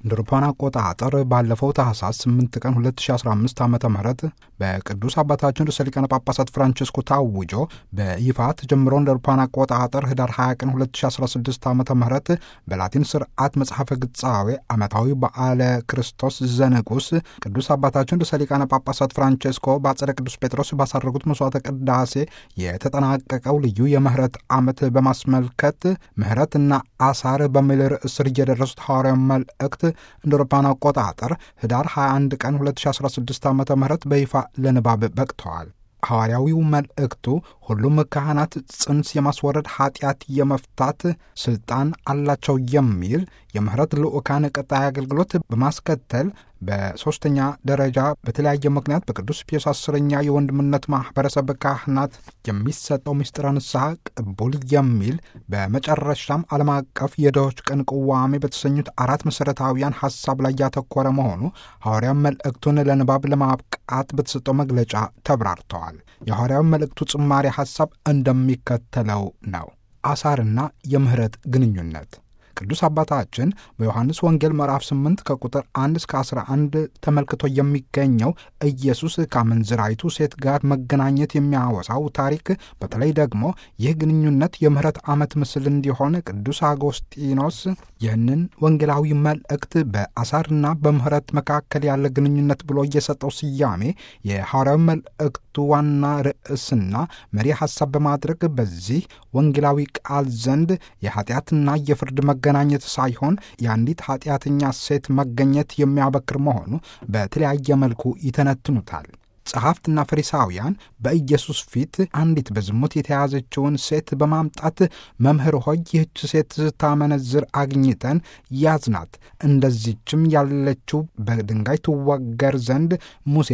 እንደ አውሮፓውያን አቆጣጠር ባለፈው ታህሳስ 8 ቀን 2015 ዓ ም በቅዱስ አባታችን ርዕሰ ሊቃነ ጳጳሳት ፍራንቺስኮ ታውጆ በይፋ ተጀምሮ እንደ አውሮፓውያን አቆጣጠር ህዳር 20 ቀን 2016 ዓ ም በላቲን ስርዓት መጽሐፈ ግጻዌ ዓመታዊ በዓለ ክርስቶስ ዘንጉስ ቅዱስ አባታችን ርዕሰ ሊቃነ ጳጳሳት ፍራንቺስኮ በአጸደ ቅዱስ ጴጥሮስ ባሳረጉት መስዋዕተ ቅዳሴ የተጠናቀቀው ልዩ የምህረት ዓመት በማስመልከት ምህረትና አሳር በሚል ርዕስ ስር እየደረሱት ሐዋርያዊ መልእክት እንደ አውሮፓውያን አቆጣጠር ህዳር 21 ቀን 2016 ዓ ም በይፋ ለንባብ በቅተዋል። ሐዋርያዊው መልእክቱ ሁሉም ካህናት ጽንስ የማስወረድ ኃጢአት የመፍታት ስልጣን አላቸው የሚል የምህረት ልዑካን ቀጣይ አገልግሎት በማስከተል በሦስተኛ ደረጃ በተለያየ ምክንያት በቅዱስ ፒዮስ አስረኛ የወንድምነት ማኅበረሰብ ካህናት የሚሰጠው ምስጢረ ንስሐ ቅቡል የሚል በመጨረሻም ዓለም አቀፍ የድሆች ቀን ቅዋሜ በተሰኙት አራት መሠረታዊያን ሐሳብ ላይ ያተኮረ መሆኑ ሐዋርያዊ መልእክቱን ለንባብ ለማብቃት በተሰጠው መግለጫ ተብራርተዋል። የሐዋርያዊ መልእክቱ ጭማሪ ሐሳብ እንደሚከተለው ነው። አሳርና የምህረት ግንኙነት ቅዱስ አባታችን በዮሐንስ ወንጌል ምዕራፍ 8 ከቁጥር 1 እስከ 11 ተመልክቶ የሚገኘው ኢየሱስ ከአመንዝራይቱ ሴት ጋር መገናኘት የሚያወሳው ታሪክ በተለይ ደግሞ ይህ ግንኙነት የምህረት ዓመት ምስል እንዲሆን ቅዱስ አጎስጢኖስ ይህንን ወንጌላዊ መልእክት በአሳርና በምህረት መካከል ያለ ግንኙነት ብሎ እየሰጠው ስያሜ የሐዋርያዊ መልእክቱ ዋና ርዕስና መሪ ሐሳብ በማድረግ በዚህ ወንጌላዊ ቃል ዘንድ የኃጢአትና የፍርድ መገናኘት ሳይሆን የአንዲት ኃጢአተኛ ሴት መገኘት የሚያበክር መሆኑ በተለያየ መልኩ ይተነትኑታል። ጸሐፍትና ፈሪሳውያን በኢየሱስ ፊት አንዲት በዝሙት የተያዘችውን ሴት በማምጣት መምህር ሆይ ይህች ሴት ስታመነዝር አግኝተን ያዝናት፣ እንደዚችም ያለችው በድንጋይ ትወገር ዘንድ ሙሴ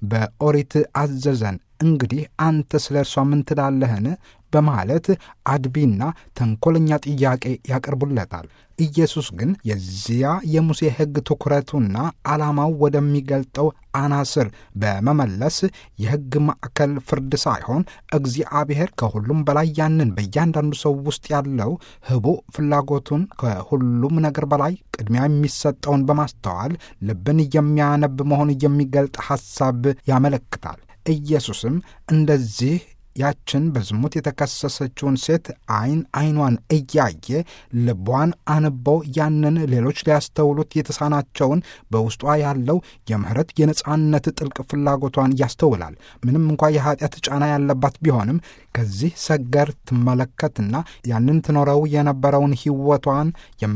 በኦሪት አዘዘን። እንግዲህ አንተ ስለ እርሷ ምን ትላለህን? በማለት አድቢና ተንኮለኛ ጥያቄ ያቀርቡለታል። ኢየሱስ ግን የዚያ የሙሴ ሕግ ትኩረቱና ዓላማው ወደሚገልጠው አናስር በመመለስ የሕግ ማዕከል ፍርድ ሳይሆን እግዚአብሔር ከሁሉም በላይ ያንን በእያንዳንዱ ሰው ውስጥ ያለው ህቡዕ ፍላጎቱን ከሁሉም ነገር በላይ ቅድሚያ የሚሰጠውን በማስተዋል ልብን የሚያነብ መሆኑን የሚገልጥ ሐሳብ ያመለክታል። ኢየሱስም እንደዚህ ያችን በዝሙት የተከሰሰችውን ሴት ዓይን ዓይኗን እያየ ልቧን አንቦ ያንን ሌሎች ሊያስተውሉት የተሳናቸውን በውስጧ ያለው የምህረት የነጻነት ጥልቅ ፍላጎቷን ያስተውላል። ምንም እንኳ የኃጢአት ጫና ያለባት ቢሆንም ከዚህ ሰገር ትመለከትና ያንን ትኖረው የነበረውን ሕይወቷን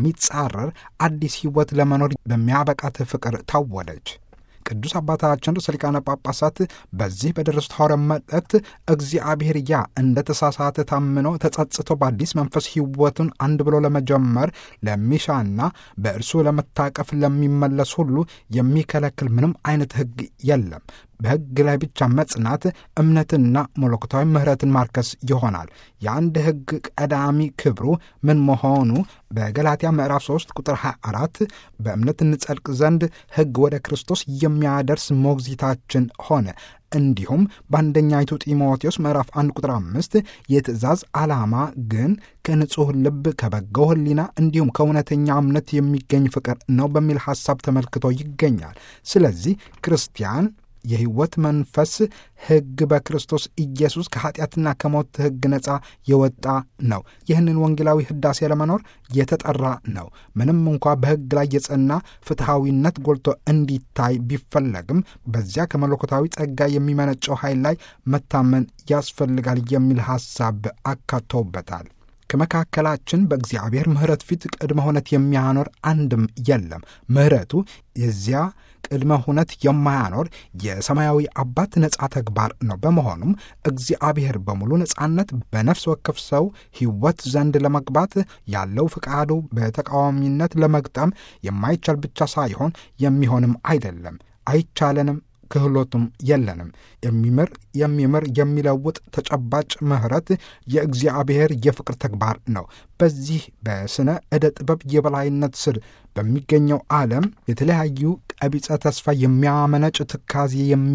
የሚጻረር አዲስ ሕይወት ለመኖር በሚያበቃት ፍቅር ታወደች። ቅዱስ አባታችን ርዕሰ ሊቃነ ጳጳሳት በዚህ በደረሱት ሐዋርያዊ መልእክት እግዚአብሔር ያ እንደ ተሳሳተ ታምኖ ተጸጽቶ በአዲስ መንፈስ ሕይወቱን አንድ ብሎ ለመጀመር ለሚሻና በእርሱ ለመታቀፍ ለሚመለስ ሁሉ የሚከለክል ምንም አይነት ሕግ የለም። በሕግ ላይ ብቻ መጽናት እምነትና መለኮታዊ ምሕረትን ማርከስ ይሆናል። የአንድ ሕግ ቀዳሚ ክብሩ ምን መሆኑ በገላትያ ምዕራፍ 3 ቁጥር 24 በእምነት እንጸድቅ ዘንድ ሕግ ወደ ክርስቶስ የሚያደርስ ሞግዚታችን ሆነ። እንዲሁም በአንደኛይቱ ጢሞቴዎስ ምዕራፍ 1 ቁጥር 5 የትእዛዝ ዓላማ ግን ከንጹሕ ልብ ከበጎ ሕሊና እንዲሁም ከእውነተኛ እምነት የሚገኝ ፍቅር ነው በሚል ሐሳብ ተመልክቶ ይገኛል። ስለዚህ ክርስቲያን የሕይወት መንፈስ ሕግ በክርስቶስ ኢየሱስ ከኀጢአትና ከሞት ሕግ ነፃ የወጣ ነው። ይህንን ወንጌላዊ ሕዳሴ ለመኖር የተጠራ ነው። ምንም እንኳ በሕግ ላይ የጸና ፍትሐዊነት ጎልቶ እንዲታይ ቢፈለግም በዚያ ከመለኮታዊ ጸጋ የሚመነጨው ኃይል ላይ መታመን ያስፈልጋል የሚል ሐሳብ አካተውበታል። ከመካከላችን በእግዚአብሔር ምሕረት ፊት ቅድመ ሁነት የሚያኖር አንድም የለም። ምሕረቱ የዚያ ቅድመ ሁነት የማያኖር የሰማያዊ አባት ነፃ ተግባር ነው። በመሆኑም እግዚአብሔር በሙሉ ነፃነት በነፍስ ወከፍ ሰው ሕይወት ዘንድ ለመግባት ያለው ፍቃዱ በተቃዋሚነት ለመግጠም የማይቻል ብቻ ሳይሆን የሚሆንም አይደለም፣ አይቻለንም ክህሎቱም የለንም። የሚምር የሚምር የሚለውጥ ተጨባጭ ምሕረት የእግዚአብሔር የፍቅር ተግባር ነው። በዚህ በስነ ዕደ ጥበብ የበላይነት ስር በሚገኘው ዓለም የተለያዩ ቀቢጸ ተስፋ የሚያመነጭ ትካዜ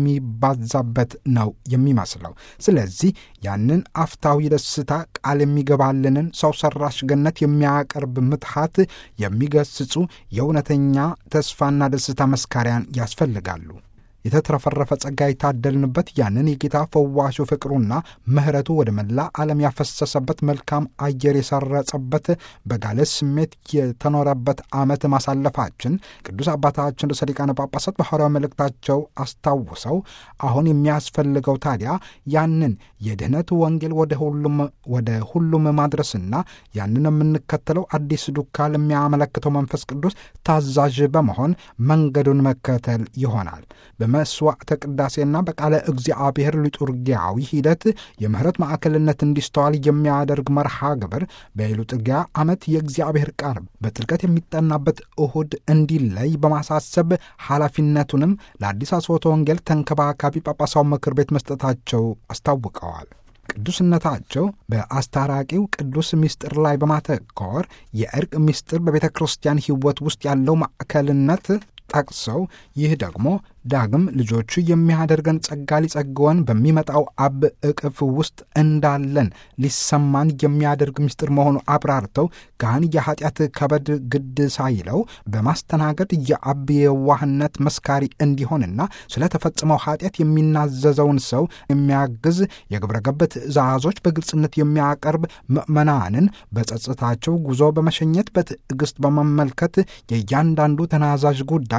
የሚባዛበት ነው የሚመስለው። ስለዚህ ያንን አፍታዊ ደስታ ቃል የሚገባልንን ሰው ሰራሽ ገነት የሚያቀርብ ምትሃት የሚገስጹ የእውነተኛ ተስፋና ደስታ መስካሪያን ያስፈልጋሉ። የተትረፈረፈ ጸጋ የታደልንበት ያንን የጌታ ፈዋሹ ፍቅሩና ምሕረቱ ወደ መላ ዓለም ያፈሰሰበት መልካም አየር የሰረጸበት በጋለ ስሜት የተኖረበት ዓመት ማሳለፋችን ቅዱስ አባታችን ርዕሰ ሊቃነ ጳጳሳት በሐዋርያዊ መልእክታቸው አስታውሰው አሁን የሚያስፈልገው ታዲያ ያንን የድኅነት ወንጌል ወደ ሁሉም ማድረስና ያንን የምንከተለው አዲስ ዱካ ለሚያመለክተው መንፈስ ቅዱስ ታዛዥ በመሆን መንገዱን መከተል ይሆናል። በመስዋዕተ ቅዳሴና በቃለ እግዚአብሔር ሊጡርጊያዊ ሂደት የምህረት ማዕከልነት እንዲስተዋል የሚያደርግ መርሃ ግብር በሊጡርጊያ ዓመት የእግዚአብሔር ቃል በጥልቀት የሚጠናበት እሁድ እንዲለይ በማሳሰብ ኃላፊነቱንም ለአዲስ አስቦተ ወንጌል ተንከባካቢ ጳጳሳው ምክር ቤት መስጠታቸው አስታውቀዋል። ቅዱስነታቸው በአስታራቂው ቅዱስ ምስጢር ላይ በማተኮር የእርቅ ምስጢር በቤተ ክርስቲያን ሕይወት ውስጥ ያለው ማዕከልነት ጠቅሰው ይህ ደግሞ ዳግም ልጆቹ የሚያደርገን ጸጋ ሊጸግወን በሚመጣው አብ እቅፍ ውስጥ እንዳለን ሊሰማን የሚያደርግ ምስጢር መሆኑ አብራርተው ካህን የኃጢአት ከበድ ግድ ሳይለው በማስተናገድ የአብ የዋህነት መስካሪ እንዲሆንና ስለተፈጸመው ኃጢአት የሚናዘዘውን ሰው የሚያግዝ የግብረ ገብ ትእዛዞች በግልጽነት የሚያቀርብ ምዕመናንን በጸጥታቸው ጉዞ በመሸኘት በትዕግስት በመመልከት የእያንዳንዱ ተናዛዥ ጉዳይ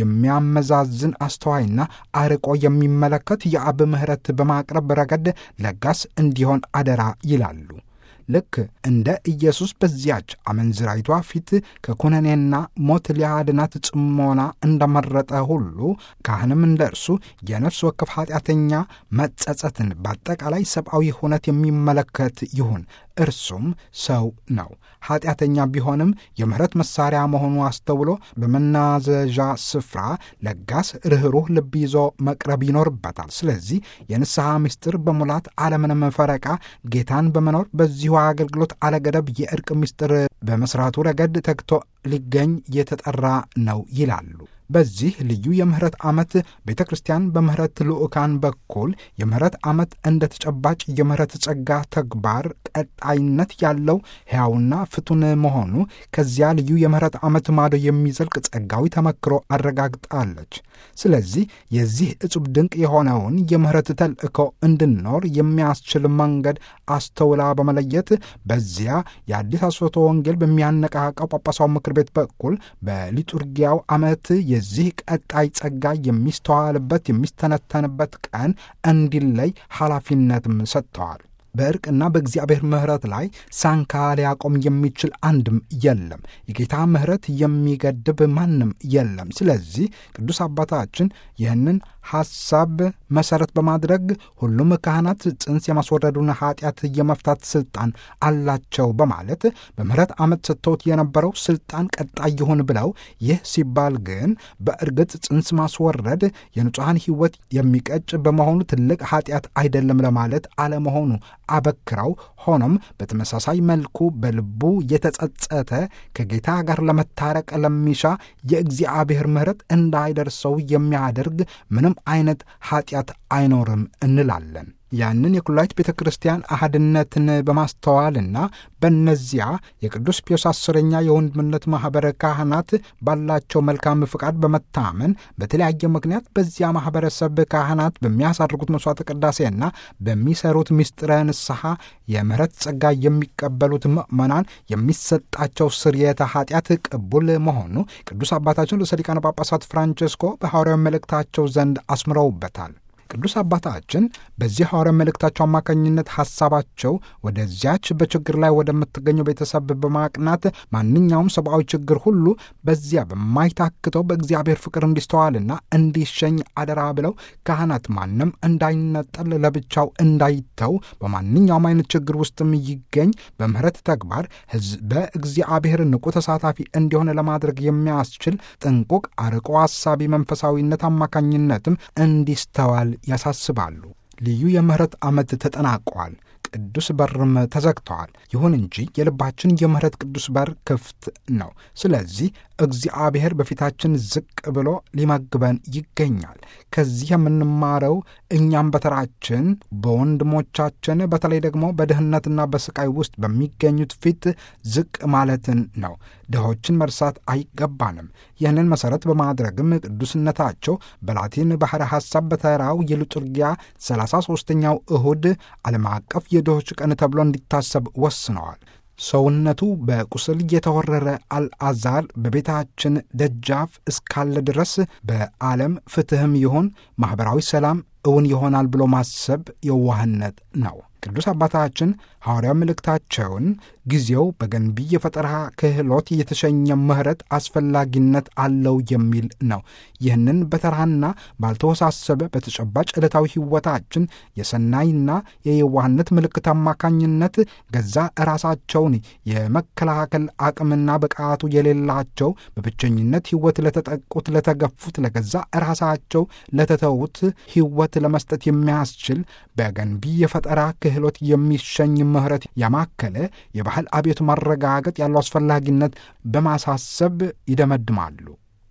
የሚያመዛዝን አስተዋይና አርቆ የሚመለከት የአብ ምሕረት በማቅረብ ረገድ ለጋስ እንዲሆን አደራ ይላሉ። ልክ እንደ ኢየሱስ በዚያች አመንዝራይቷ ፊት ከኩነኔና ሞት ሊያድናት ጽሞና እንደመረጠ ሁሉ ካህንም እንደ እርሱ የነፍስ ወከፍ ኃጢአተኛ መጸጸትን በአጠቃላይ ሰብአዊ ሁነት የሚመለከት ይሁን። እርሱም ሰው ነው። ኃጢአተኛ ቢሆንም የምሕረት መሣሪያ መሆኑ አስተውሎ በመናዘዣ ስፍራ ለጋስ ርኅሩህ ልብ ይዞ መቅረብ ይኖርበታል። ስለዚህ የንስሐ ምስጢር በሙላት አለምንም ፈረቃ ጌታን በመኖር በዚሁ አገልግሎት አለገደብ የእርቅ ምስጢር በመስራቱ ረገድ ተግቶ ሊገኝ የተጠራ ነው ይላሉ። በዚህ ልዩ የምህረት ዓመት ቤተ ክርስቲያን በምህረት ልዑካን በኩል የምህረት ዓመት እንደ ተጨባጭ የምህረት ጸጋ ተግባር ቀጣይነት ያለው ሕያውና ፍቱን መሆኑ ከዚያ ልዩ የምህረት ዓመት ማዶ የሚዘልቅ ጸጋዊ ተመክሮ አረጋግጣለች። ስለዚህ የዚህ እጹብ ድንቅ የሆነውን የምህረት ተልእኮ እንድንኖር የሚያስችል መንገድ አስተውላ በመለየት በዚያ የአዲስ አስፎቶ ወንጌል በሚያነቃቃው ጳጳሳው ምክር ቤት በኩል በሊጡርጊያው ዓመት የዚህ ቀጣይ ጸጋ የሚስተዋልበት የሚስተነተንበት ቀን እንዲለይ ኃላፊነትም ሰጥተዋል። በእርቅና በእግዚአብሔር ምሕረት ላይ ሳንካ ሊያቆም የሚችል አንድም የለም። የጌታ ምሕረት የሚገድብ ማንም የለም። ስለዚህ ቅዱስ አባታችን ይህንን ሐሳብ መሠረት በማድረግ ሁሉም ካህናት ጽንስ የማስወረዱን ኃጢአት የመፍታት ሥልጣን አላቸው በማለት በምሕረት ዓመት ሰጥተውት የነበረው ሥልጣን ቀጣይ ይሁን ብለው፣ ይህ ሲባል ግን በእርግጥ ጽንስ ማስወረድ የንጹሐን ሕይወት የሚቀጭ በመሆኑ ትልቅ ኃጢአት አይደለም ለማለት አለመሆኑ አበክረው ሆኖም በተመሳሳይ መልኩ በልቡ የተጸጸተ ከጌታ ጋር ለመታረቅ ለሚሻ የእግዚአብሔር ምሕረት እንዳይደርሰው የሚያደርግ ምንም አይነት ኃጢአት አይኖርም እንላለን። ያንን የኩላዊት ቤተ ክርስቲያን አህድነትን በማስተዋልና በእነዚያ የቅዱስ ፒዮስ አስረኛ የወንድምነት ማኅበረ ካህናት ባላቸው መልካም ፍቃድ በመታመን በተለያየ ምክንያት በዚያ ማኅበረሰብ ካህናት በሚያሳርጉት መሥዋዕተ ቅዳሴና በሚሰሩት ምስጢረ ንስሐ የምሕረት ጸጋ የሚቀበሉት ምዕመናን የሚሰጣቸው ስርየተ ኃጢአት ቅቡል መሆኑ ቅዱስ አባታችን ርዕሰ ሊቃነ ጳጳሳት ፍራንቸስኮ በሐዋርያዊ መልእክታቸው ዘንድ አስምረውበታል። ቅዱስ አባታችን በዚህ ሐዋርያዊ መልእክታቸው አማካኝነት ሐሳባቸው ወደዚያች በችግር ላይ ወደምትገኘው ቤተሰብ በማቅናት ማንኛውም ሰብአዊ ችግር ሁሉ በዚያ በማይታክተው በእግዚአብሔር ፍቅር እንዲስተዋልና እንዲሸኝ አደራ ብለው ካህናት ማንም እንዳይነጠል ለብቻው እንዳይተው በማንኛውም አይነት ችግር ውስጥም ይገኝ በምህረት ተግባር ሕዝበ እግዚአብሔር ንቁ ተሳታፊ እንዲሆን ለማድረግ የሚያስችል ጥንቁቅ አርቆ አሳቢ መንፈሳዊነት አማካኝነትም እንዲስተዋል ያሳስባሉ። ልዩ የምህረት ዓመት ተጠናቋል። ቅዱስ በርም ተዘግተዋል። ይሁን እንጂ የልባችን የምህረት ቅዱስ በር ክፍት ነው። ስለዚህ እግዚአብሔር በፊታችን ዝቅ ብሎ ሊመግበን ይገኛል። ከዚህ የምንማረው እኛም በተራችን በወንድሞቻችን በተለይ ደግሞ በድህነትና በስቃይ ውስጥ በሚገኙት ፊት ዝቅ ማለትን ነው። ድሆችን መርሳት አይገባንም። ይህንን መሠረት በማድረግም ቅዱስነታቸው በላቲን ባሕረ ሐሳብ በተራው የሊጡርጊያ 33ኛው እሁድ ዓለም አቀፍ የድሆች ቀን ተብሎ እንዲታሰብ ወስነዋል። ሰውነቱ በቁስል የተወረረ አልዓዛር በቤታችን ደጃፍ እስካለ ድረስ በዓለም ፍትሕም ይሁን ማኅበራዊ ሰላም እውን ይሆናል ብሎ ማሰብ የዋህነት ነው። ቅዱስ አባታችን ሐዋርያው መልእክታቸውን ጊዜው በገንቢ የፈጠራ ክህሎት የተሸኘ ምሕረት አስፈላጊነት አለው የሚል ነው። ይህንን በተራና ባልተወሳሰበ በተጨባጭ ዕለታዊ ሕይወታችን የሰናይና የየዋህነት ምልክት አማካኝነት ገዛ ራሳቸውን የመከላከል አቅምና ብቃቱ የሌላቸው በብቸኝነት ሕይወት ለተጠቁት፣ ለተገፉት፣ ለገዛ ራሳቸው ለተተዉት ሕይወት ለመስጠት የሚያስችል በገንቢ የፈጠራ ክህሎት የሚሸኝ ምሕረት ያማከለ የባህል አብዮት ማረጋገጥ ያለው አስፈላጊነት በማሳሰብ ይደመድማሉ።